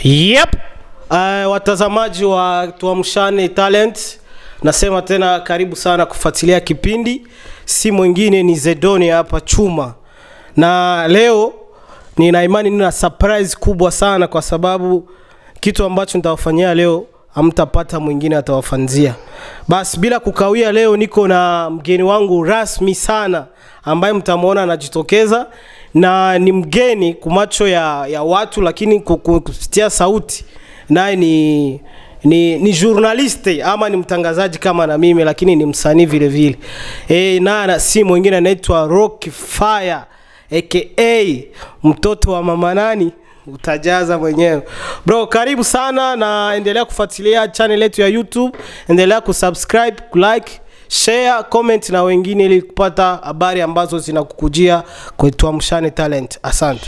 Yep. Uh, watazamaji wa Tuamshane Talent, nasema tena karibu sana kufuatilia kipindi. Si mwingine ni Zedoni hapa Chuma, na leo nina imani nina surprise kubwa sana, kwa sababu kitu ambacho nitawafanyia leo hamtapata mwingine atawafanzia. Basi bila kukawia, leo niko na mgeni wangu rasmi sana ambaye mtamwona anajitokeza na ni mgeni kumacho ya, ya watu, lakini ku- ku- kupitia sauti naye ni ni, ni journaliste ama ni mtangazaji kama na mimi, lakini ni msanii vile vile. E, na si mwingine anaitwa Rock Fire aka mtoto wa mama nani utajaza mwenyewe bro karibu sana na endelea kufuatilia channel yetu ya youtube endelea kusubscribe like share comment na wengine ili kupata habari ambazo zinakukujia kwetu amshane talent asante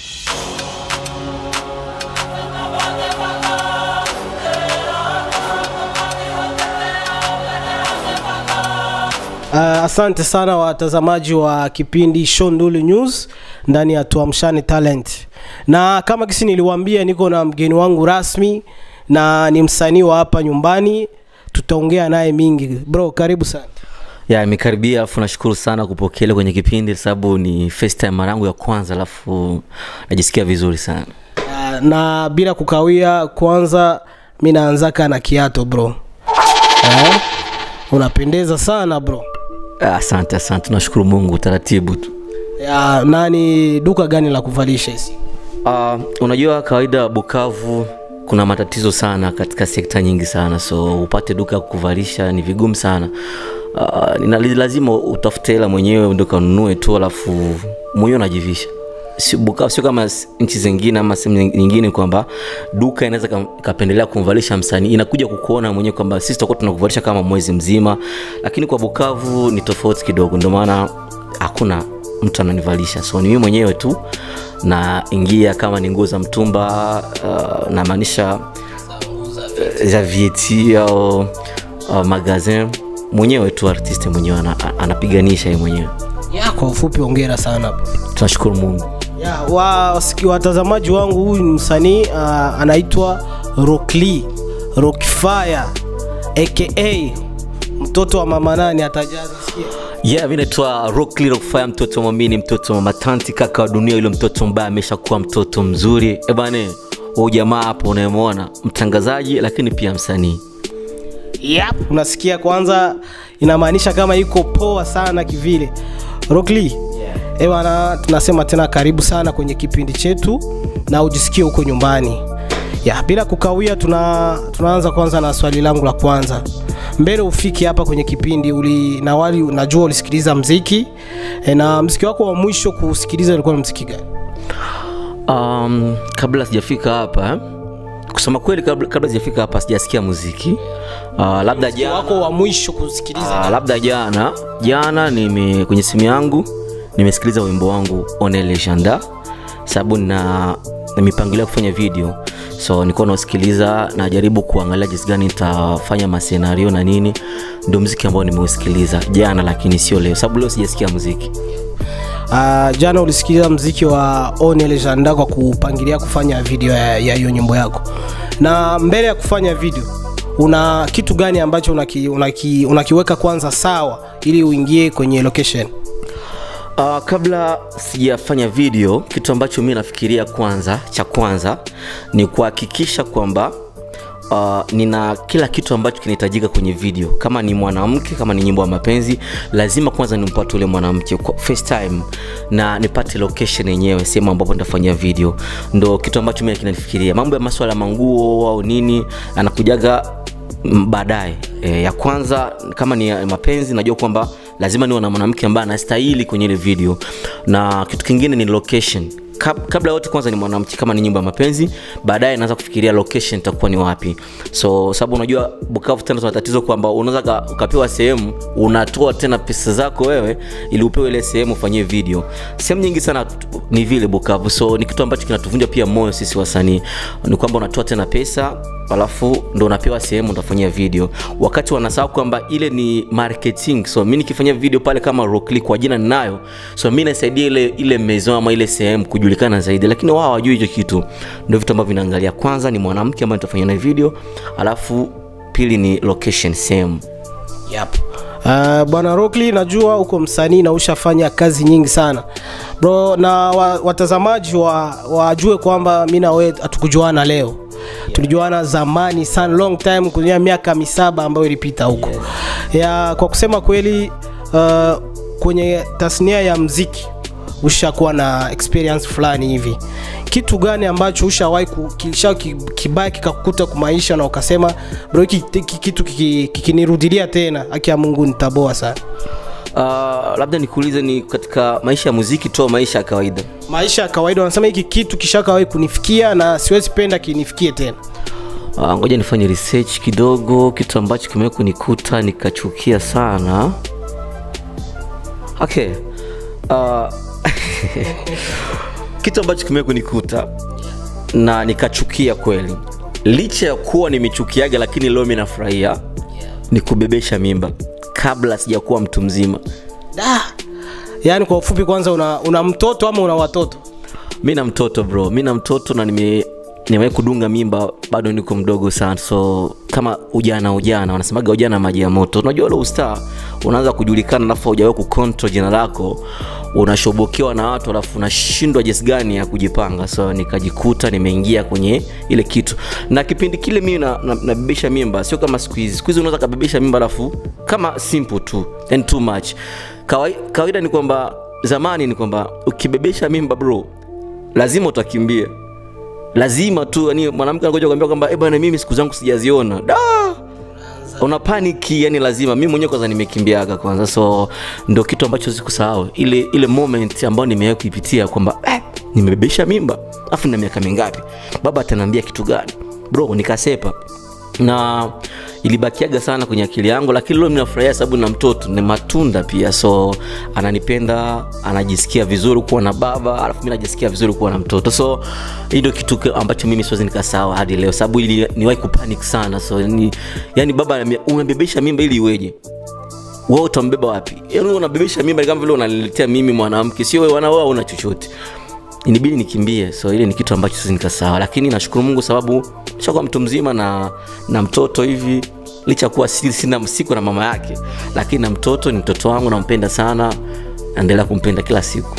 Uh, asante sana watazamaji wa kipindi Shonduli News ndani ya Tuamshane Talent, na kama kisi niliwaambia, niko na mgeni wangu rasmi na ni msanii wa hapa nyumbani, tutaongea naye mingi. Bro, karibu sana. ya imekaribia alafu nashukuru sana kupokelewa kwenye kipindi sababu ni first time mara yangu ya kwanza alafu najisikia vizuri sana Uh, na bila kukawia, kwanza mi naanzaka na kiato bro. Eh? Unapendeza sana bro. Ah, asante asante nashukuru mungu taratibu tu Ya, nani duka gani la kuvalisha hizi? uh, unajua kawaida bukavu kuna matatizo sana katika sekta nyingi sana so upate duka ya kuvalisha ni vigumu sana uh, nina- lazima utafute hela mwenyewe ndo kanunue tu alafu mwenyewe unajivisha Si- Bukavu sio kama s- nchi zingine ama sehemu nying- nyingine kwamba duka inaweza kam- ikapendelea kumvalisha msanii inakuja kukuona mwenyewe kwamba sisi tutakuwa tunakuvalisha kama mwezi mzima lakini kwa bukavu ni tofauti kidogo ndio maana hakuna mtu ananivalisha so ni mimi mwenyewe tu na ingia kama ni nguo za mtumba uh, namaanisha uh, za vieti au uh, magazin mwenyewe tu artiste mwenyewe ana, anapiganisha ye mwenyewe Ya, kwa ufupi ongera sana bro. tunashukuru mungu Ya, wa, wasiki, watazamaji wangu huyu ni msanii uh, anaitwa Rockly Rockfire aka mtoto wa mama nani atajaza sikia. yeah, mi naitwa Rockly Rockfire, mtoto wa mwamini mtoto wa matanti kaka wa dunia yule mtoto ambaye ameshakuwa mtoto mzuri ebane huu jamaa hapo unayemwona mtangazaji lakini pia msanii Yep. Unasikia kwanza inamaanisha kama iko poa sana kivile. Rockly. Yeah. Eh bwana, tunasema tena karibu sana kwenye kipindi chetu na ujisikie huko nyumbani. Ya, bila kukawia tuna tunaanza kwanza na swali langu la kwanza. Mbele ufike hapa kwenye kipindi uli na wali najua ulisikiliza mziki e, na mziki wako wa mwisho kusikiliza ulikuwa ni mziki gani? um, kabla sijafika hapa eh, kusema kweli kabla, kabla sijafika hapa sijasikia muziki uh, labda Mziki jana wako wa mwisho kusikiliza. Ah, labda jana jana nime kwenye simu yangu nimesikiliza wimbo wangu one legenda sababu na na mipangilio ya kufanya video so nilikuwa nausikiliza najaribu kuangalia jinsi gani nitafanya masenario na nini ndio mziki ambao nimeusikiliza jana lakini sio leo sababu leo sijasikia muziki Uh, jana ulisikiliza mziki wa One Legenda kwa kupangilia kufanya video ya ya hiyo nyimbo yako, na mbele ya kufanya video una kitu gani ambacho unaki, unaki, unakiweka kwanza sawa ili uingie kwenye location? Uh, kabla sijafanya video kitu ambacho mi nafikiria kwanza cha kwanza ni kuhakikisha kwamba uh, nina kila kitu ambacho kinahitajika kwenye video kama ni mwanamke kama ni nyimbo ya mapenzi lazima kwanza nimpate ule mwanamke kwa first time na nipate location yenyewe sehemu ambapo nitafanyia video ndo kitu ambacho mi kinanifikiria mambo ya maswala ya manguo au nini anakujaga m- baadaye e, ya kwanza kama ni ya mapenzi najua kwamba lazima niwe na mwanamke ambaye anastahili kwenye ile video na kitu kingine ni location Kab- kabla yote kwanza ni mwanamke kama ni nyimbo ya mapenzi baadaye naanza kufikiria location itakuwa ni wapi so sababu unajua bukavu tena tuna tatizo kwamba unaweza ka- ukapewa sehemu unatoa tena pesa zako wewe ili upewe ile sehemu ufanyie video sehemu nyingi sana t- ni vile bukavu so ni kitu ambacho kinatuvunja pia moyo sisi wasanii ni kwamba unatoa tena pesa alafu ndo unapewa sehemu utafanyia video wakati wanasahau kwamba ile ni marketing so mi nikifanyia video pale kama Rockly kwa jina ninayo so mi nasaidia ile ile maison ama ile sehemu kujulikana kujulikana zaidi lakini wao hawajui hicho kitu ndio vitu ambavyo vinaangalia kwanza ni mwanamke ambaye nitafanya naye video alafu pili ni location sehemu yep. Uh, bwana Rockly najua uko msanii na ushafanya kazi nyingi sana bro na wa, watazamaji wa, wajue kwamba mi na wewe hatukujuana leo tulijuana zamani sana long time kwenye miaka misaba ambayo ilipita huko ya kwa kusema kweli uh, kwenye tasnia ya mziki ushakuwa na experience fulani hivi kitu gani ambacho ushawahi ku- kisha ki- kibaya kikakukuta kumaisha na ukasema bro hiki hiki kitu kiki- kikinirudilia tena haki ya mungu nitaboa sana uh, labda nikuulize ni katika maisha ya muziki tu au maisha ya kawaida maisha ya kawaida wanasema hiki kitu kishakawahi kunifikia na siwezi penda kinifikie tena uh, ngoja nifanye research kidogo kitu ambacho kimewahi kunikuta nikachukia sana okay uh, kitu ambacho kimewahi kunikuta na nikachukia kweli licha ya kuwa nimechukiaga lakini leo mi nafurahia ni kubebesha mimba kabla sijakuwa mtu mzima da yaani kwa ufupi kwanza una, una mtoto ama una watoto mi na mtoto bro mi na mtoto na nime nimewahi kudunga mimba bado niko mdogo sana so kama ujana ujana wanasemaga ujana maji ya moto unajua ule ustaa unaanza kujulikana alafu haujawahi kucontrol jina lako unashobokewa na watu alafu unashindwa jinsi gani ya kujipanga so nikajikuta nimeingia kwenye ile kitu na kipindi kile mimi nabebesha na, nabebesha mimba sio kama siku hizi siku hizi unaweza kabebesha mimba alafu kama simple tu and too much Kawai- kawaida ni kwamba zamani ni kwamba ukibebesha mimba bro lazima utakimbia lazima tu yani mwanamke anakuja kuambia kwamba eh bwana mimi siku zangu sijaziona da una paniki yani lazima mi mwenyewe kwanza nimekimbiaga kwanza so ndo kitu ambacho sikusahau ile ile moment ambayo nimewahi kuipitia kwamba eh, nimebebesha mimba afu na miaka mingapi baba ataniambia kitu gani bro nikasepa na ilibakiaga sana kwenye akili yangu lakini leo minafurahia sababu na mtoto ni matunda pia so ananipenda anajisikia vizuri kuwa na baba alafu mi najisikia vizuri kuwa na mtoto so hii ndio kitu ke- ambacho mimi siwezi nikasawa hadi leo sababu ili niwahi kupanic sana so ni, yani baba ananiambia, umebebesha mimba ili iweje wewe utambeba wapi yani unabebesha mimba ni kama vile unaniletea mimi mwanamke sio wewe wana wewe una chochote inibidi nikimbie so ile ni kitu ambacho siwezi nikasawa lakini nashukuru mungu sababu shakuwa mtu mzima na na mtoto hivi licha kuwa si- sina siku na mama yake lakini na mtoto ni mtoto wangu nampenda sana naendelea kumpenda kila siku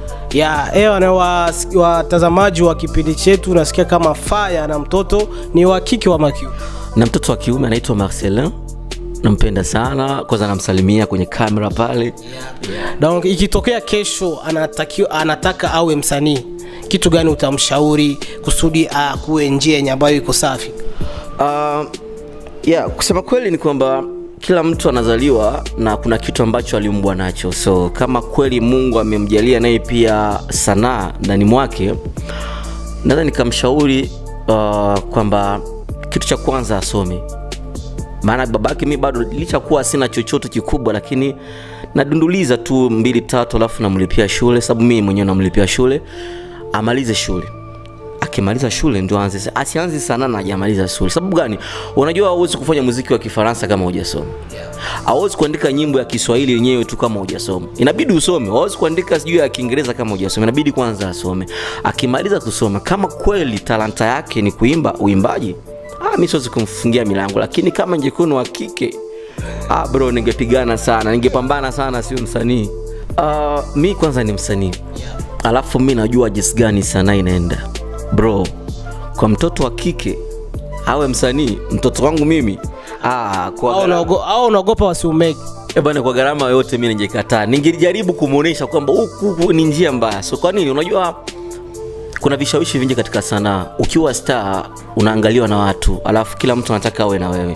ya ewa na wa- watazamaji wa kipindi chetu nasikia kama faya na mtoto ni wa kike wa makiu na mtoto wa kiume anaitwa marcelin nampenda sana kwanza namsalimia kwenye kamera pale donc ikitokea kesho anatakiwa anataka awe msanii kitu gani utamshauri kusudi akuwe njia yenye ambayo iko safi uh, yeah, kusema kweli ni kwamba kila mtu anazaliwa na kuna kitu ambacho aliumbwa nacho so kama kweli mungu amemjalia naye pia sanaa ndani mwake naweza nikamshauri uh, kwamba kitu cha kwanza asome maana babake mi bado licha kuwa sina chochote kikubwa lakini nadunduliza tu mbili tatu alafu namlipia shule sababu mii mwenyewe namlipia shule amalize shule akimaliza shule ndio aanze asianze sana na hajamaliza shule sababu gani unajua hauwezi kufanya muziki wa kifaransa kama hujasoma hauwezi kuandika nyimbo ya kiswahili yenyewe tu kama hujasoma inabidi usome hauwezi kuandika sijui ya kiingereza kama hujasoma inabidi kwanza asome akimaliza kusoma kama kweli talanta yake ni kuimba uimbaji ah, mi siwezi kumfungia milango lakini kama ingekuwa ni wa kike ah, bro ningepigana sana ningepambana sana sio msanii uh, mi kwanza ni msanii alafu mi najua jinsi gani sanaa inaenda bro kwa mtoto wa kike awe msanii mtoto wangu mimi ah, kwa au gharama- unaogo- au unaogopa wasiumeki Eh bana kwa gharama yoyote mi ningekataa ningejaribu kumwonyesha kwamba huku huku ni njia mbaya so kwa nini unajua kuna vishawishi vingi katika sanaa ukiwa star unaangaliwa na watu alafu kila mtu anataka awe na wewe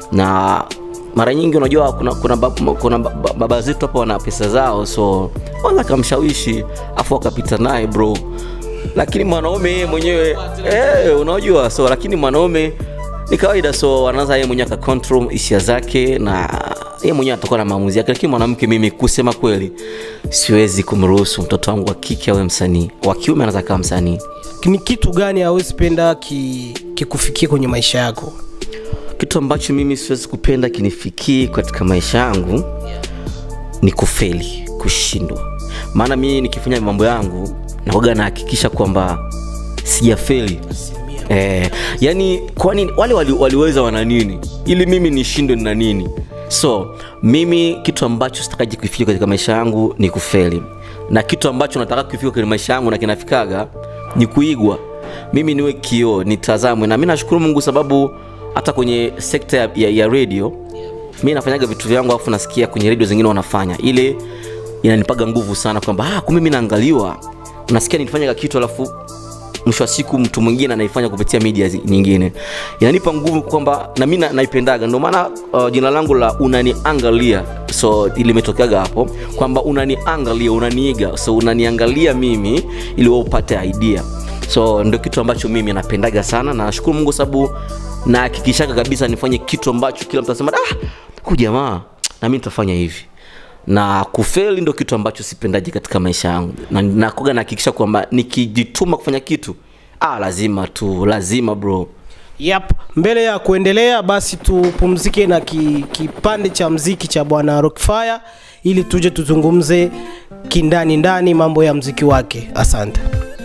na mara nyingi unajua kuna, kuna, bab, kuna baba, baba zetu hapa wana pesa zao so wanza kamshawishi afu wakapita naye bro lakini mwanaume yeye mwenyewe eh, unajua so lakini mwanaume ni kawaida so anaanza yeye mwenyewe akacontrol hisia zake na yeye mwenyewe atakuwa na maamuzi yake lakini mwanamke mimi kusema kweli siwezi kumruhusu mtoto wangu wa kike awe msanii wa kiume anaweza kawa msanii ni kitu gani hawezi penda ki- kikufikie kwenye maisha yako kitu ambacho mimi siwezi kupenda kinifikii katika maisha yangu ni kufeli kushindwa maana mimi nikifanya mambo yangu naoga nahakikisha kwamba sijafeli eh, yani kwani wale wali, waliweza wana nini ili mimi nishindwe na nini so mimi kitu ambacho sitakaji kufikia katika maisha yangu ni kufeli na kitu ambacho nataka kufika kwenye maisha yangu na kinafikaga ni kuigwa mimi niwe kioo nitazamwe na mi nashukuru mungu sababu hata kwenye sekta ya, ya, ya radio mi nafanyaga vitu vyangu alafu nasikia kwenye redio zingine wanafanya ile inanipaga nguvu sana kwamba ah, kumbe mi naangaliwa unasikia nifanyaga kitu alafu mwisho wa siku mtu mwingine anaifanya kupitia media zi- nyingine inanipa nguvu kwamba na mi na- naipendaga ndio maana uh, jina langu la unaniangalia so limetokeaga hapo kwamba unaniangalia unaniiga so unaniangalia mimi ili wewe upate idea so ndio kitu ambacho mimi napendaga sana na nashukuru mungu sababu nahakikishaga kabisa nifanye kitu ambacho kila mtu anasema ah, huyu jamaa na mi nitafanya hivi na kufeli ndo kitu ambacho sipendaji katika maisha yangu na nakoga nahakikisha kwamba nikijituma kufanya kitu ah, lazima tu lazima bro Yep. Mbele ya kuendelea basi tupumzike na ki, kipande cha mziki cha bwana Rockfire ili tuje tuzungumze kindani ndani mambo ya mziki wake. Asante.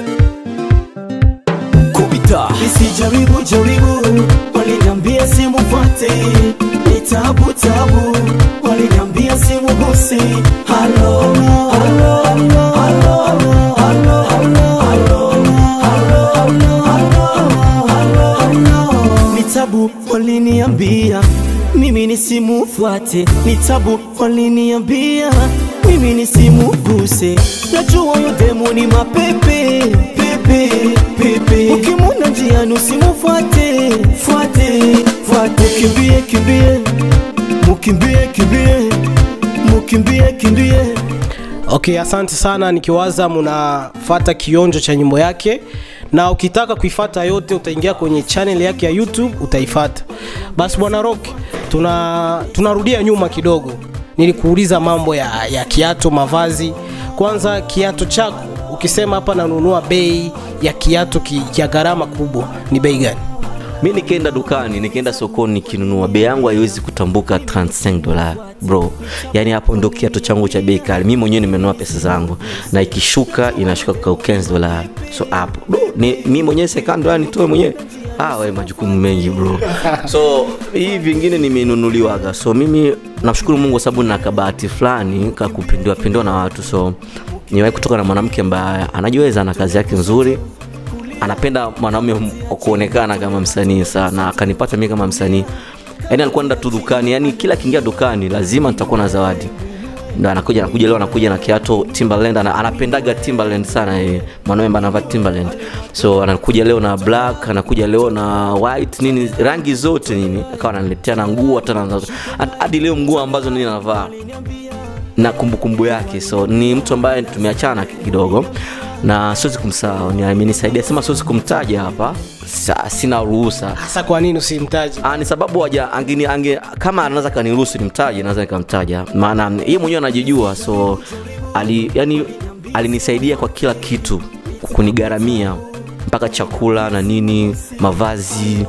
kupita Nisijaribu jaribu, waliniambia simufuate, ni tabu tabu, waliniambia simuguse. Halo, halo, halo, halo, halo, halo, halo, halo, halo, halo. Ni tabu waliniambia mimi nisimufuate, ni tabu waliniambia mimi nisimuguse. Najua huyo demu ni mapepe pepe pepe, ukimwona njiani usimufuate fuate fuate, kimbie kimbie, mukimbie kimbie, mukimbie kimbie. Okay, asante sana. Nikiwaza mnafata kionjo cha nyimbo yake, na ukitaka kuifata yote utaingia kwenye channel yake ya YouTube utaifata. Basi bwana Rock, tuna tunarudia nyuma kidogo. Nilikuuliza mambo ya, ya kiato, mavazi. Kwanza kiato chako, ukisema hapa nanunua bei ya kiato ki, ya gharama kubwa, ni bei gani? mi nikienda dukani nikienda sokoni nikinunua bei yangu haiwezi kutambuka 35 dola bro yaani hapo ndo kiato changu cha bei kali mi mwenyewe nimenunua pesa zangu na ikishuka inashuka kwa 15 dola so hapo bro ni mi mwenyewe sekando dola nitoe mwenyewe ah, we majukumu mengi bro so hii vingine nimenunuliwaga so mimi namshukuru mungu kwa sababu na kabahati fulani kakupindiwa pindiwa na watu so niwahi kutoka na mwanamke ambaye anajiweza na kazi yake nzuri anapenda mwanaume m- kuonekana kama msanii sana akanipata mi kama msanii yaani alikuwa nda tu dukani yani kila akiingia dukani lazima nitakuwa na zawadi ndo anakuja anakuja leo anakuja na kiato timberland ana, anapendaga timberland sana yeye mwanaume ambaye anavaa timberland so anakuja leo na black anakuja leo na white nini rangi zote nini akawa ananiletea na nguo hata na- hadi leo nguo ambazo nini anavaa na kumbukumbu yake so ni mtu ambaye tumeachana kidogo na siwezi kumsahau ni amenisaidia sema siwezi kumtaja hapa Sa, sina ruhusa Hasa kwa nini usimtaji? Ah, ni sababu waja angini, ange, kama anaweza kaniruhusu nimtaje naweza nikamtaja maana yeye mwenyewe anajijua so ali, yani, alinisaidia kwa kila kitu kunigharamia mpaka chakula na nini mavazi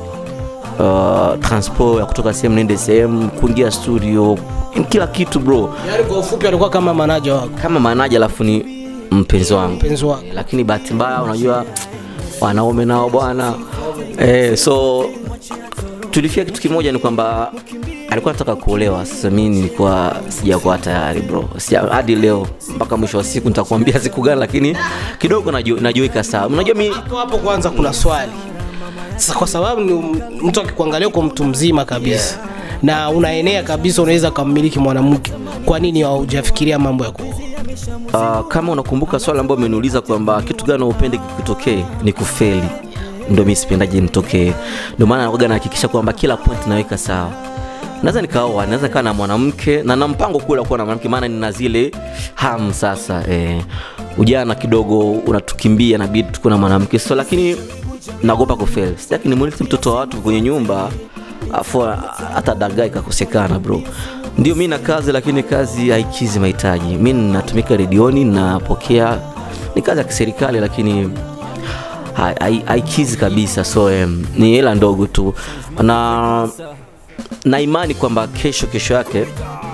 uh, transport ya kutoka sehemu niende sehemu kuingia studio kila kitu bro Yaani kwa ufupi alikuwa kama manaja wako, kama manaja alafu ni mpenzi wangu mpenzi wako. lakini bahati mbaya unajua wanaume nao bwana eh, so tulifia kitu kimoja ni kwamba alikuwa nataka kuolewa sasa mi nilikuwa sijakuwa tayari bro Sija, hadi leo mpaka mwisho wa siku nitakuambia siku gani lakini kidogo naju- najiweka sawa unajua mi Hapo hapo kwanza kuna swali sasa, kwa sababu ni m- mtu akikuangalia kwa mtu mzima kabisa yeah. na unaenea kabisa, unaweza kummiliki mwanamke, kwa nini haujafikiria mambo ya kuoa? uh, kama unakumbuka swali ambayo umeniuliza kwamba kitu gani upende kikutokee ni kufeli ndo mi sipendaji nitokee ndio maana nakuwaga nahakikisha kwamba kila point naweka sawa naweza nikaoa naweza kaa na mwanamke na na mpango kule kuwa na mwanamke maana nina zile ham sasa eh, ujana kidogo unatukimbia nabidi tukuwe na mwanamke so lakini naogopa kufeli sitaki nimuliti mtoto wa watu kwenye nyumba afu hata dagaa ikakosekana bro ndio mi na kazi lakini kazi haikizi mahitaji mi natumika redioni napokea ni kazi ya kiserikali lakini hai- hai- haikizi kabisa so um, ni hela ndogo tu na na imani kwamba kesho kesho yake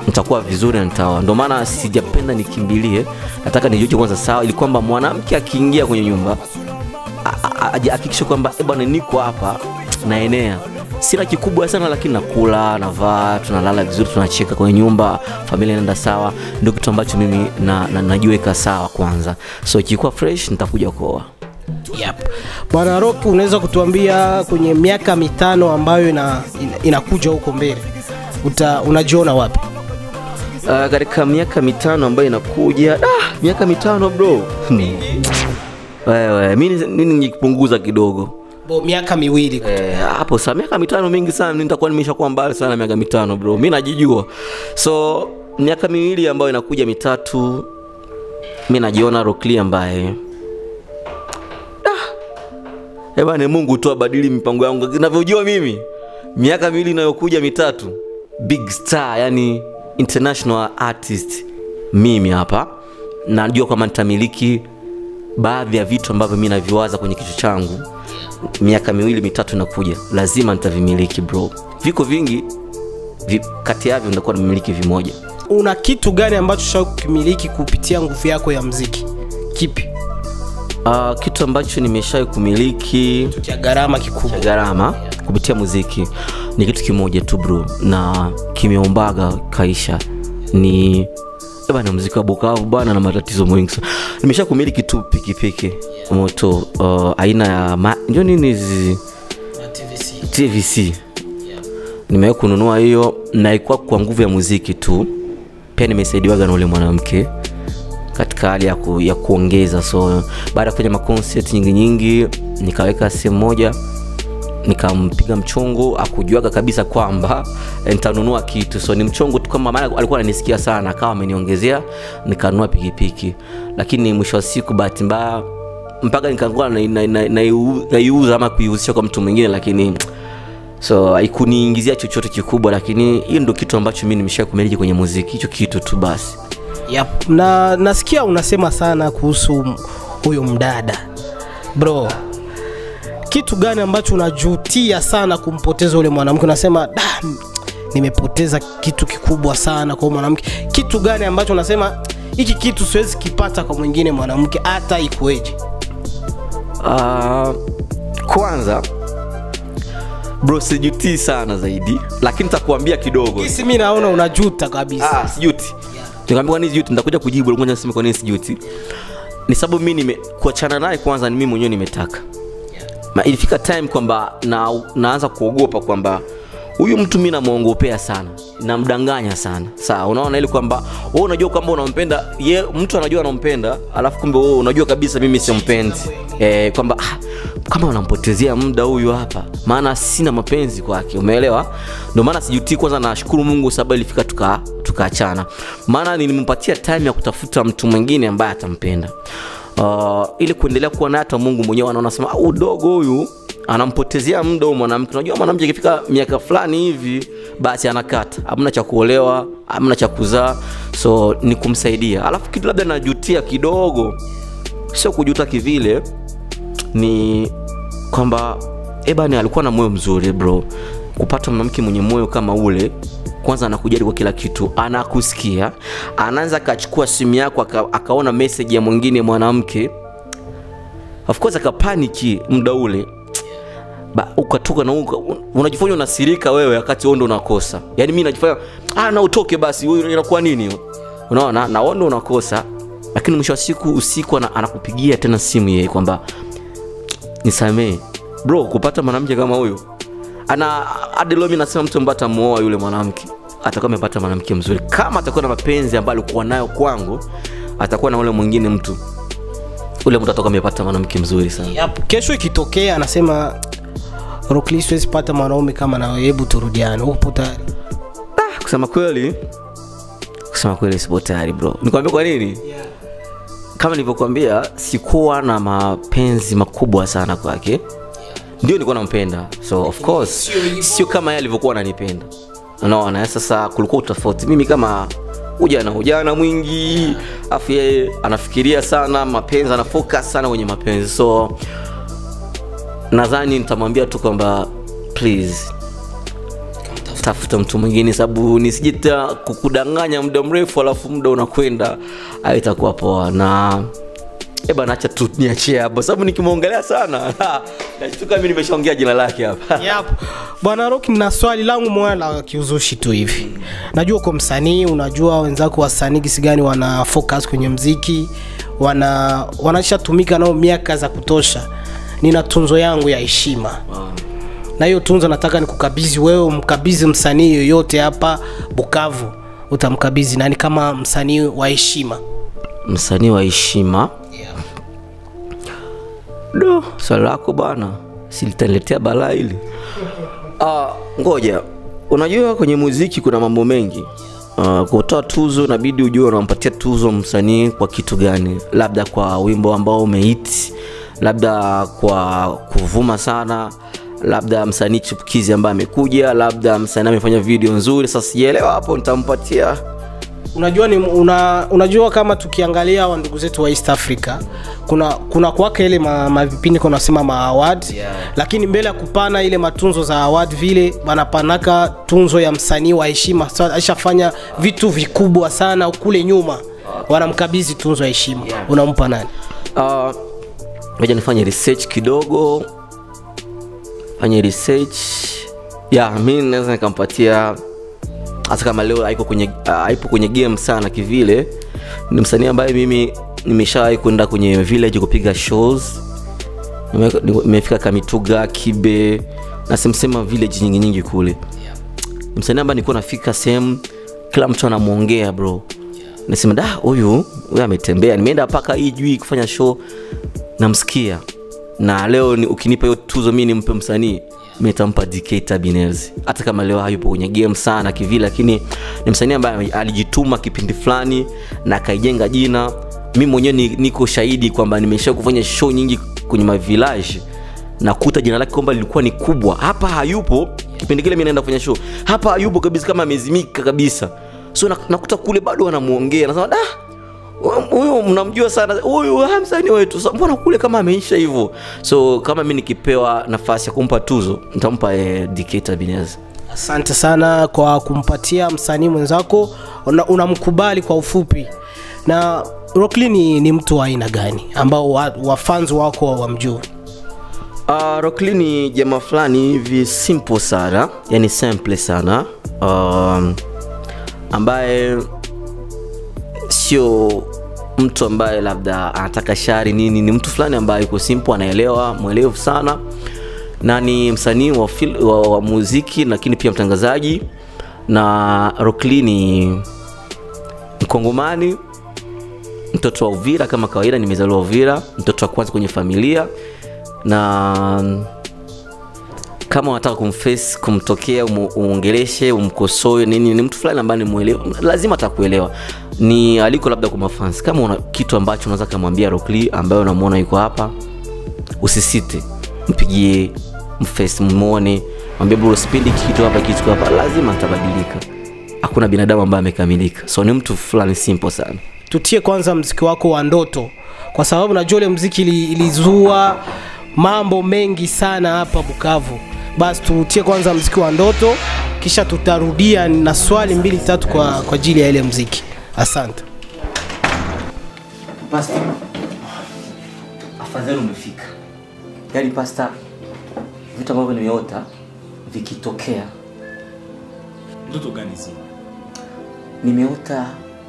nitakuwa vizuri na nitaoa ndio maana sijapenda nikimbilie nataka nijiuche kwanza sawa ili kwamba mwanamke akiingia kwenye nyumba a- a- a- ahakikishe kwamba "Eh bwana niko hapa naenea sina kikubwa sana lakini nakula navaa tunalala vizuri tunacheka kwenye nyumba familia inaenda sawa ndio kitu ambacho mimi na, na, najiweka sawa kwanza so ikikuwa fresh nitakuja kuoa Yep. Bwana Rock, unaweza kutuambia kwenye miaka mitano ambayo ina, ina, inakuja huko mbele uta, unajiona wapi? uh, katika miaka mitano ambayo inakuja ah, miaka mitano bro Hmm. wewe mi ni- mi nikipunguza kidogo Bo, miaka miwili Eh, hapo saa miaka mitano mingi sana mi nitakuwa nimeshakuwa mbali sana na miaka mitano bro mi najijua so miaka miwili ambayo inakuja mitatu mi najiona rokli ambaye Ah, eh bwana mungu tu abadili mipango yangu navyojua mimi miaka miwili inayokuja mitatu big star yani international artist mimi hapa najua kwamba nitamiliki baadhi ya vitu ambavyo mi naviwaza kwenye kichwa changu miaka miwili mitatu inakuja lazima nitavimiliki bro viko vingi vi, kati yavyo nitakuwa namiliki vimoja una kitu gani ambacho sha kukimiliki kupitia nguvu yako ya mziki? Kipi uh, kitu ambacho nimeshawai kumiliki cha gharama kikubwa? cha gharama kupitia muziki ni kitu kimoja tu bro na kimeombaga kaisha ni eh bana muziki wa bukavu bana na matatizo mengi sana nimesha kumiliki tu pikipiki moto uh, aina ya ma- ndio nini hizi tvc nimewahi kununua hiyo na ikuwa kwa nguvu ya muziki tu pia nimesaidiwaga na ule mwanamke katika hali ya, ku, ya kuongeza so baada ya kufanya maconcert nyingi nyingi nikaweka sehemu moja nikampiga mchongo akujuaga kabisa kwamba eh, nitanunua kitu so ni mchongo tu kama maana alikuwa ananisikia sana akawa ameniongezea nikanunua pikipiki lakini mwisho wa siku bahati mbaya mpaka nikakuwa naiuza na, na, naiu- naiuza ama kuihusisha kwa mtu mwingine lakini so haikuniingizia chochote kikubwa lakini hiyo ndo kitu ambacho mi nimesha kumiliki kwenye muziki hicho kitu tu basi Yep. Na nasikia unasema sana kuhusu m- huyo mdada bro, kitu gani ambacho unajutia sana kumpoteza ule mwanamke? Unasema da, m- nimepoteza kitu kikubwa sana kwa huyu mwanamke. Kitu gani ambacho unasema hiki kitu siwezi kipata kwa mwingine mwanamke hata ikueje? uh, kwanza bro sijutii sana zaidi lakini takuambia kidogo Hisi mi naona unajuta kabisa. ah, sijuti nikwambia kwa nini sijuti nitakuja kujibu ngoja niseme kwa nini sijuti ni sababu mi nime kuachana naye kwanza ni mimi mwenyewe nimetaka Ma, ilifika time kwamba na, naanza kuogopa kwamba huyu mtu mi namwongopea sana namdanganya sana saa unaona ili kwamba wewe unajua kwamba unampenda ye mtu anajua anampenda alafu kumbe wewe unajua kabisa mimi simpendi e, kwamba ah, kama unampotezea muda huyu hapa maana sina mapenzi kwake umeelewa ndio maana sijutii kwanza nashukuru mungu sababu ilifika tuka tukaachana maana nilimpatia time ya kutafuta mtu mwingine ambaye atampenda uh, ili kuendelea kuwa naye hata mungu mwenyewe anaona sema "Ah, udogo huyu anampotezea muda huyu mwanamke unajua mwanamke akifika miaka fulani hivi basi anakata hamna cha kuolewa hamna cha kuzaa so ni kumsaidia alafu kitu labda najutia kidogo sio kujuta kivile ni kwamba ebani alikuwa na moyo mzuri bro kupata mwanamke mwenye moyo kama ule kwanza anakujali kwa kila kitu anakusikia anaanza akachukua simu yako aka, akaona message ya mwingine mwanamke of course akapaniki muda ule ba, ukatoka na uka, unajifanya unasirika wewe wakati wewe ndo unakosa yaani mi najifanya ah, na utoke basi wewe inakuwa nini hiyo?" unaona na wewe ndo unakosa lakini mwisho wa siku usiku ana, anakupigia tena simu yeye kwamba nisamee bro kupata mwanamke kama huyo ana hadi leo mi nasema mtu ambaye atamuoa yule mwanamke atakuwa amepata mwanamke mzuri kama atakuwa na mapenzi ambayo alikuwa nayo kwangu atakuwa na ule mwingine mtu ule mtu atakuwa amepata mwanamke mzuri sana Yep. Kesho ikitokea anasema Rockly, siwezi pata mwanaume kama nawe, hebu turudiane. Upo tayari? kusema kweli kusema kweli sipo tayari bro nikwambia kwa nini kama nilivyokuambia sikuwa na mapenzi makubwa sana kwake ndio nilikuwa nampenda so of course sio kama yeye alivyokuwa ananipenda unaona eh, sasa kulikuwa utofauti mimi kama ujana ujana mwingi afu yeye anafikiria sana mapenzi ana focus sana kwenye mapenzi so nadhani nitamwambia tu kwamba please tafuta mtu mwingine sababu nisijita kukudanganya muda mrefu alafu muda unakwenda ayo itakuwa poa na Eh bana acha tu niachie hapo sababu nikimwongelea sana nashtuka mimi nimeshaongea jina lake hapa Yep. Bwana Rock, na swali langu moja la kiuzushi tu hivi. Najua uko msanii, unajua wenzako wasanii gisi gani wana focus kwenye mziki, wana wanashatumika nao miaka za kutosha. Nina tunzo yangu ya heshima na hiyo tunzo nataka nikukabidhi wewe, umkabidhi msanii yoyote hapa Bukavu, utamkabidhi nani kama msanii wa heshima? msanii wa heshima do swali lako bana silitaniletea balaa hili Ah, ngoja unajua kwenye muziki kuna mambo mengi Uh, kutoa tuzo inabidi ujue unampatia tuzo msanii kwa kitu gani labda kwa wimbo ambao umehit labda kwa kuvuma sana labda msanii chipukizi ambaye amekuja labda msanii amefanya video nzuri sasa sijaelewa hapo nitampatia unajua ni una, unajua kama tukiangalia wa ndugu zetu wa East Africa kuna kuna kwake ile ma, mavipindi kuna nasema ma award Yeah. lakini mbele ya kupana ile matunzo za award vile wanapanaka tunzo ya msanii wa heshima Sa- aishafanya vitu vikubwa sana kule nyuma wanamkabidhi tunzo ya heshima unampa nani Ah, ngoja nifanye research kidogo fanye research ya mi naweza nikampatia hata kama leo haiko kwenye uh, haipo kwenye game sana kivile ni msanii ambaye mimi nimeshawahi kwenda kwenye village kupiga shows Nime- nimefika kamituga kibe na semsema village nyingi nyingi kule ni msanii ambaye nilikuwa nafika sehemu kila mtu anamwongea bro nasema da huyu huyu ametembea nimeenda mpaka ijui kufanya show namsikia na leo ni, ukinipa hiyo tuzo mi nimpe msanii mi nitampa DK Tabinez hata kama leo hayupo kwenye game sana kivile lakini ni msanii ambaye alijituma kipindi fulani na akaijenga jina mi mwenyewe ni, niko shahidi kwamba nimesha kufanya show nyingi kwenye mavilaji nakuta jina lake kwamba lilikuwa ni kubwa hapa hayupo kipindi kile mi naenda kufanya show hapa hayupo kabisa kama amezimika kabisa so nak- nakuta kule bado wanamuongea nasema da huyu mnamjua sana huyu ah, msanii wetu Sa- mbona kule kama ameisha hivyo so kama mi nikipewa nafasi ya kumpa tuzo nitampa eh, DK Tabinez asante sana kwa kumpatia msanii mwenzako una- unamkubali kwa ufupi na Rockly ni, ni mtu wa aina gani ambao wa- wafans wako wamjua Uh, Rockly ni jamaa fulani hivi simple sana yani simple sana um, ambaye sio mtu ambaye labda anataka shari nini ni mtu fulani ambaye yuko simple anaelewa mwelevu sana na ni msanii wa, fil- wa, wa muziki lakini pia mtangazaji na Rockly ni mkongomani mtoto wa uvira kama kawaida nimezaliwa uvira mtoto wa kwanza kwenye familia na kama unataka kumface kumtokea umu- umuongeleshe umkosoe nini ni mtu fulani ambaye nimuelewa lazima atakuelewa ni aliko labda kwa mafans kama una kitu ambacho unaweza kamwambia Rockly ambaye unamwona yuko hapa usisite mpigie mface mmone mwambie bro sipendi hiki kitu hapa kitu hapa lazima atabadilika hakuna binadamu ambaye amekamilika so ni mtu fulani simple sana tutie kwanza mziki wako wa ndoto kwa sababu najua ule mziki ili- ilizua mambo mengi sana hapa bukavu basi tutie kwanza mziki wa ndoto kisha tutarudia na swali mbili tatu kwa kwa ajili ya ile mziki asante pasta afadhali umefika yaani pasta vitu ambavyo nimeota vikitokea ndoto gani zi nimeota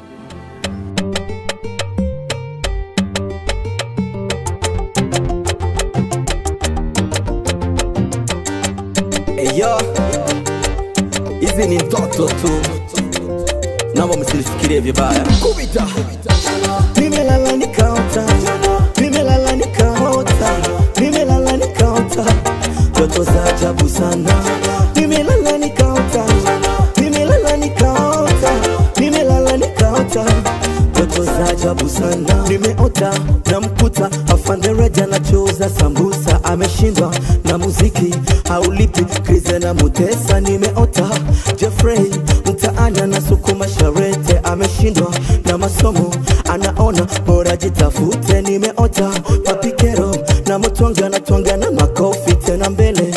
Eyo, hizi ni ndoto tu, naomba msinifikirie vibaya. Kubita, nimelala nikaota, nimelala nikaota, nimelala nikaota, ndoto za ajabu sana. Nimelala nikaota, nimelala nikaota, nimelala nikaota ndoto za ajabu sana nimeota na mkuta afande reja anachuuza sambusa ameshindwa na muziki haulipi krize na mutesa nimeota jeffrey mtaani anasukuma sharete ameshindwa na masomo anaona bora jitafute nimeota papikero na mtwanga anatwanga na makofi tena mbele ya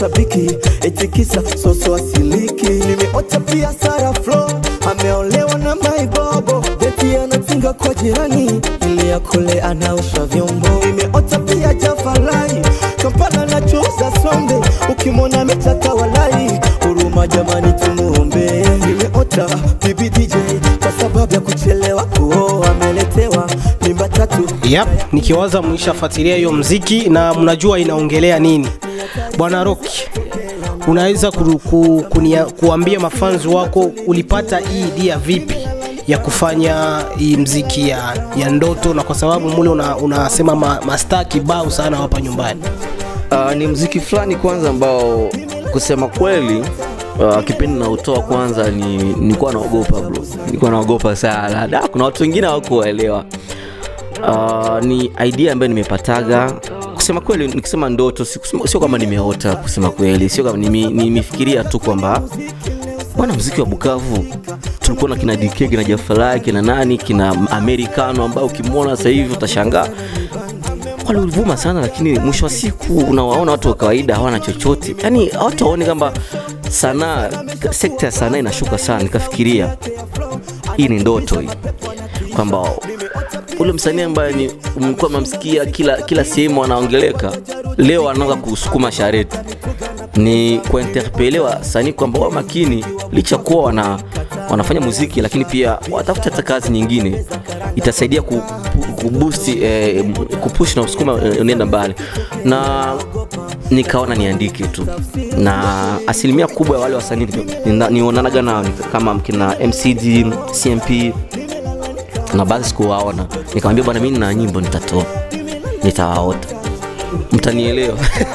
mashabiki etikisa soso asiliki nimeota pia Sara Flo ameolewa na maibobo beti anatinga kwa jirani ili ya kule anaosha vyombo nimeota pia Jafarai Kampala nachuuza sombe ukimwona ametaka walai huruma jamani tumuombe nimeota bibi DJ kwa sababu ya kuchelewa kuoa ameletewa mimba tatu Yep, nikiwaza mwishafuatilia hiyo mziki na mnajua inaongelea nini. Bwana Rock, unaweza ku, ku, kunia, kuambia mafanzi wako ulipata hii idea vipi ya kufanya hii mziki ya, ya ndoto, na kwa sababu mule una, unasema ma, mastaa kibao sana hapa nyumbani. Uh, ni mziki fulani kwanza ambao kusema kweli uh, kipindi nautoa kwanza ni nilikuwa naogopa bro, nilikuwa naogopa sana. Da, kuna watu wengine hawakuelewa. Uh, ni idea ambayo nimepataga kusema kweli, nikisema ndoto si- kusema- sio kama nimeota, kusema kweli, sio kama nime- nimefikiria tu kwamba bwana mziki wa Bukavu tulikuwa na kina DK kina Jafalai kina nani kina Americano ambao ukimwona sasa hivi utashangaa wale ulivuma sana, lakini mwisho wa siku unawaona watu wa kawaida hawana chochote, yani watu waone kwamba sanaa, sekta ya sanaa inashuka sana. Nikafikiria hii ni ndoto hii, kwamba ule msanii ambaye ni mlikuwa mnamsikia kila kila sehemu anaongeleka, leo anaanza kusukuma shareti ni kuinterpele wasanii kwamba wao makini, licha kuwa wana, wanafanya muziki, lakini pia watafuta hata kazi nyingine, itasaidia ku, ku, kuboost eh, kupush na kusukuma eh, unaenda mbali, na nikaona niandike tu, na asilimia kubwa ya wale wasanii nina- nionanaga nao ni kama kina MCD, CMP na baadhi sikuwaona, nikamwambia bwana, mimi nina nyimbo nitatoa, nitawaota, mtanielewa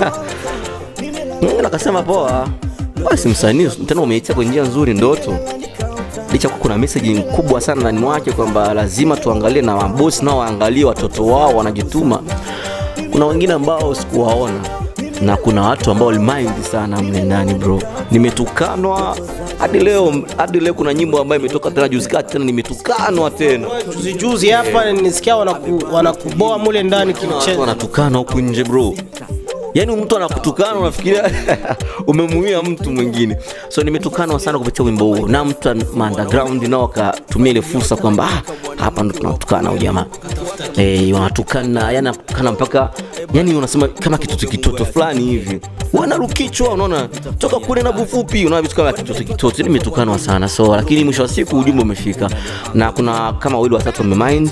Mm, akasema poa, basi msanii tena umeitia kwa njia nzuri ndoto, licha kuwa kuna message kubwa sana ndani mwake kwamba lazima tuangalie na mabosi nao waangalie watoto wao wanajituma. Kuna wengine ambao sikuwaona na kuna watu ambao walimind sana mle ndani bro, nimetukanwa hadi leo, hadi leo kuna nyimbo ambayo imetoka tena juzi kati tena nimetukanwa tena Juzi juzi hapa nisikia wanaku, wanakuboa mule ndani Kuna watu kimchezo. wanatukana huku nje bro yaani mtu anakutukana unafikiria umemuia mtu mwingine so nimetukanwa sana kupitia wimbo huo na mtu an- ma underground nao wakatumia ile fursa kwamba ah, hapa ndo tunatukana huyu jamaa eh, wanatukana yani anatukana mpaka yani unasema kama kitoto kitoto fulani hivi wanarukichwa unaona toka kule na bufupi unaona vitu kama kitoto kitoto nimetukanwa sana so lakini mwisho wa siku ujumbe umefika na kuna kama wawili watatu wamemind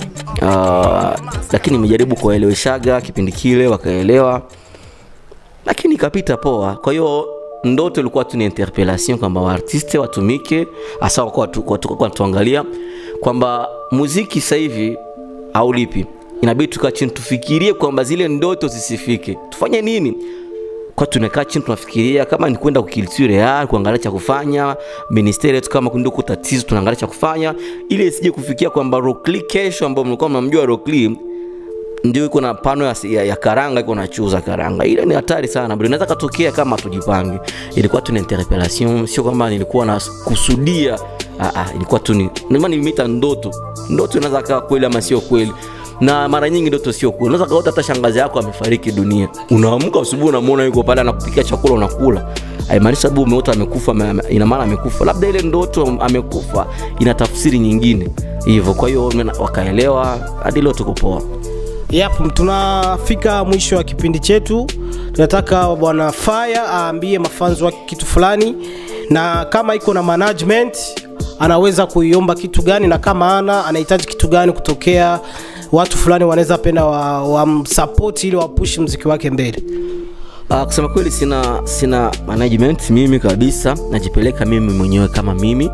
uh, lakini nimejaribu kuwaeleweshaga kipindi kile wakaelewa lakini ikapita poa kwa hiyo ndoto ilikuwa tu ni interpellation kwamba waartiste watumike hasa wakuwa watu- watu- watu wanatuangalia kwamba muziki sasa hivi aulipi inabidi tukaa chini tufikirie kwamba zile ndoto zisifike tufanye nini kwa tunakaa chini tunafikiria kama ni kwenda kukilitire real kuangalia cha kufanya ministeri yetu kama ndio kuko tatizo tunaangalia cha kufanya ili isije kufikia kwamba Rockly kesho ambao mlikuwa mnamjua Rockly ndio iko na pano ya, ya, ya karanga iko nachuza karanga ile ni hatari sana bro inaweza katokea kama tujipange ilikuwa tu ni interpellation sio kama nilikuwa na kusudia ah, ah, ilikuwa tu ni ndio maana nimeita ndoto ndoto inaweza kaa kweli ama sio kweli na mara nyingi ndoto sio kweli unaweza kaota hata shangazi yako amefariki dunia unaamka asubuhi unamwona yuko pale anakupikia chakula unakula haimaanishi sababu umeota amekufa ame- ame- ina maana amekufa labda ile ndoto amekufa ina tafsiri nyingine hivyo kwa hiyo mena- wakaelewa hadi leo tuko poa Yep, tunafika mwisho wa kipindi chetu. Tunataka bwana Fire aambie mafanzi wake kitu fulani, na kama iko na management anaweza kuiomba kitu gani, na kama ana anahitaji kitu gani kutokea watu fulani wanaweza penda wamsapoti wa ili wapush mziki wake mbele. Uh, kusema kweli sina sina management mimi kabisa najipeleka mimi mwenyewe kama mimi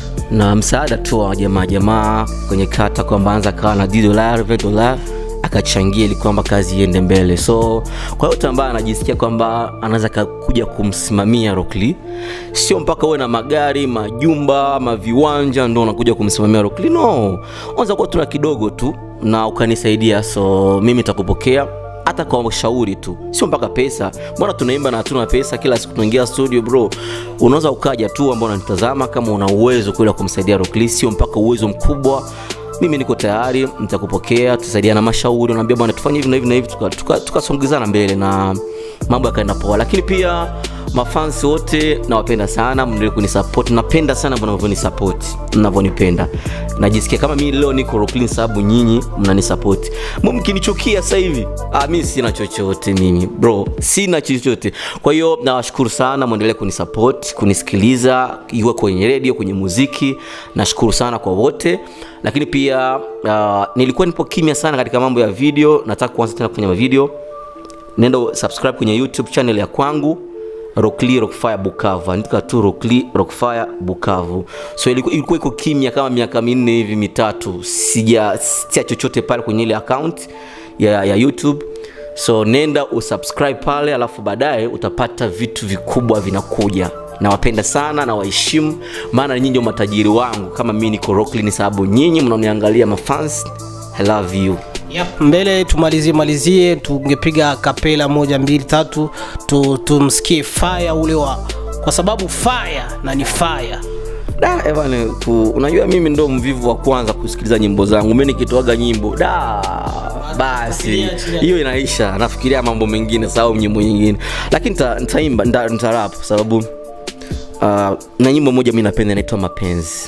na msaada tu wa jamaa jamaa kwenye kata kwamba anza kawa na 10 dola 20 dola akachangia ili kwamba kazi iende mbele so kwa yote ambaye anajisikia kwamba anaweza ka- kuja kumsimamia Rockly sio mpaka uwe na magari majumba maviwanja ndo unakuja kumsimamia Rockly no unaweza kuwa tuna kidogo tu na ukanisaidia so mimi nitakupokea hata kwa ushauri tu sio mpaka pesa mbona tunaimba na hatuna pesa kila siku tunaingia studio bro unaweza ukaja tu ambao unanitazama kama una uwezo kweli wa kumsaidia Rockly sio mpaka uwezo mkubwa mimi niko tayari nitakupokea tutasaidiana mashauri unaambia bwana tufanye hivi na hivi na hivi tukasongezana tuka, tuka tukasongezana mbele na mambo yakaenda poa lakini pia mafans wote nawapenda sana mndelee kunisupport napenda sana mnavyonisapoti mnavyonipenda najisikia kama mi leo niko Rocklin sababu nyinyi mnanisapoti mkinichukia sasa hivi ah, mi sina chochote mimi bro sina chochote kwa hiyo nawashukuru sana mwendelee kunisupport kunisikiliza iwe kwenye redio kwenye muziki nashukuru sana kwa wote lakini pia uh, nilikuwa nipo kimya sana katika mambo ya video nataka kuanza tena kufanya mavideo nenda subscribe kwenye youtube channel ya kwangu Rockly Rockfire Bukavu, andika tu Rockly Rockfire Bukavu. So ilikuwa ilikuwa iko kimya kama miaka minne hivi mitatu, sija sitia chochote pale kwenye ile account ya, ya YouTube. So nenda usubscribe pale, alafu baadaye utapata vitu vikubwa vinakuja. Nawapenda sana na waheshimu, maana nyinyi ndio matajiri wangu. Kama mimi niko Rockly ni sababu nyinyi mnaoniangalia mafans. I love you. Yep, mbele tumalizie malizie tungepiga kapela moja mbili tatu tu, tumsikie fire ule wa kwa sababu fire na ni fire da ebane ku, unajua mimi ndo mvivu wa kwanza kusikiliza nyimbo zangu mi nikitoaga nyimbo da basi hiyo inaisha nafikiria mambo mengine saau nyimbo nyingine lakini nita- nitaimba nita- nitarap kwa sababu uh, na nyimbo moja mi napenda inaitwa mapenzi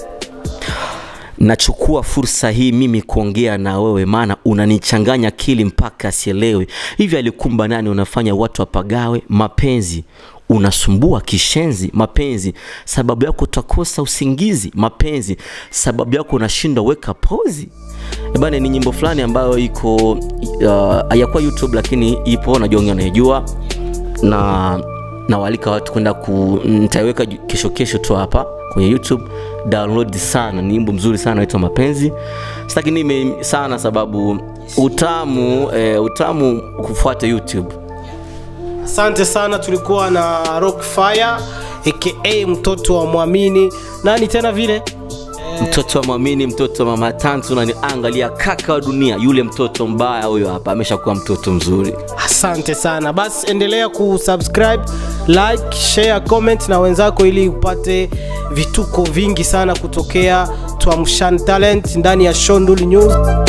nachukua fursa hii mimi kuongea na wewe maana unanichanganya akili mpaka sielewe hivi alikumba nani unafanya watu wapagawe mapenzi unasumbua kishenzi mapenzi sababu yako utakosa usingizi mapenzi sababu yako unashindwa weka pozi bana ni nyimbo fulani ambayo iko uh, hayakuwa youtube lakini ipo najua wengi wanaijua na nawaalika watu kwenda ku nitaiweka ju- kesho kesho tu hapa kwenye youtube download sana ni nyimbo mzuri sana naitwa mapenzi sitaki nime sana sababu utamu eh, utamu kufuata youtube asante sana tulikuwa na rock fire aka mtoto wa mwamini nani tena vile mtoto wa mwamini mtoto wa mama tantu naniangalia kaka wa dunia yule mtoto mbaya huyo hapa ameshakuwa mtoto mzuri asante sana basi endelea kusubscribe like share comment na wenzako ili upate vituko vingi sana kutokea tuamshan talent ndani ya shondul news